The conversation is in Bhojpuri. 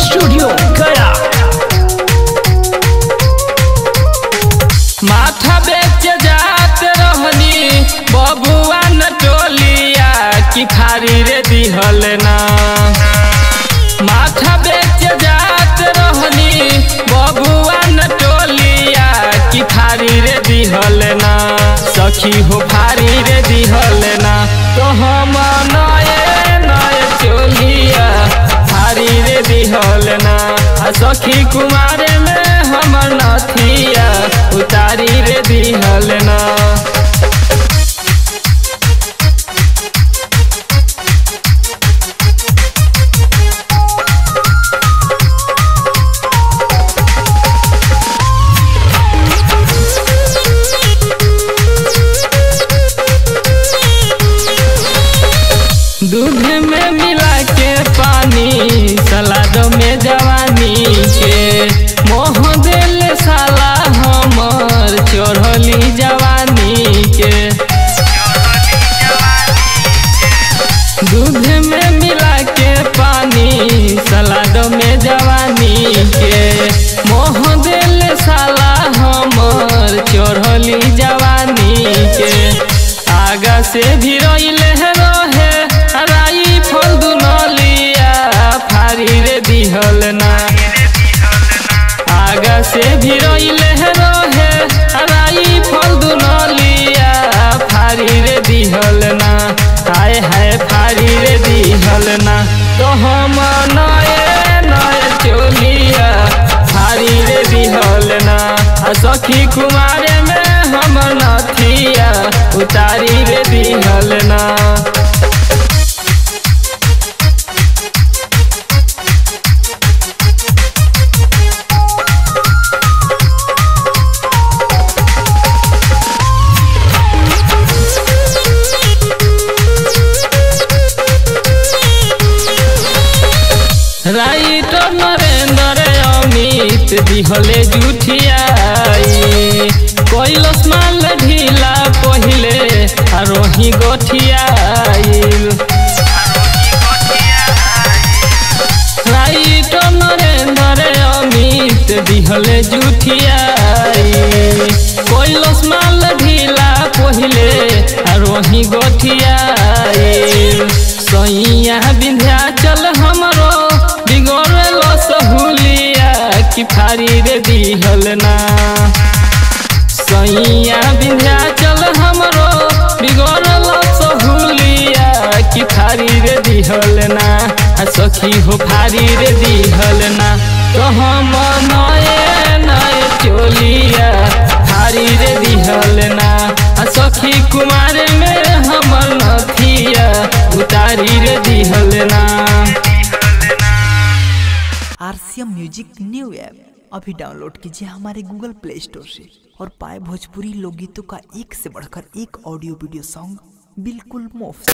स्टूडियो गया माथा बेच जात रहनी बबुआ न टोलिया की खारी रे दिहल ना माथा बेच जात रहनी बबुआ न टोलिया की खारी रे दिहल ना सखी हो फारी रे दिहल ना तो हम नए नए चोलिया फारी रे दिहल ना आ सखी कुमारे में हमर नथिया उतारी रे दिहल ना दूध में मिला के पानी सलाद में जवानी के मोह दिल साला हमर चढ़ली जवानी के दूध में मिला के पानी सलाद में जवानी के मोह दिल साला हमर चढ़ली जवानी के आगा से भी रहिले रहे राई फल दुनलिया फारी रे दिहल ना आगा से भी रहिले रहे राई फल दुनलिया फारी रे दिहल ना हाय हाय फारी रे दिहल ना तो हम नए नए चोलिया फारी रे दिहल ना आ सखी कुमारे में हम नथिया उतारी रे दिहल ना राइटर नरेंद्र अमित दिहले जुठियाई कैलस माल ढीला पहिले आरोही गोठियाई राइटर नरेंद्र अमित दिहले जुठियाई कैलस माल ढीला पहिले आरोही गोठियाई सैया विंध्याचल हमरो बिगड़ल सहुलिया की फारी रे दिहल ना सैया विंध्याचल हमरो बिगड़ल सहुलिया की फारी रे दिहल ना आ सखी हो फारी रे दिहल ना तो हम नए नए चोलिया फारी रे दिहल ना आ सखी कुमार में हमर नथिया उतारी रे दिहल ना आरसीएम म्यूजिक न्यू ऐप अभी डाउनलोड कीजिए हमारे गूगल प्ले स्टोर से और पाए भोजपुरी लोकगीतों का एक से बढ़कर एक ऑडियो वीडियो सॉन्ग बिल्कुल मुफ्त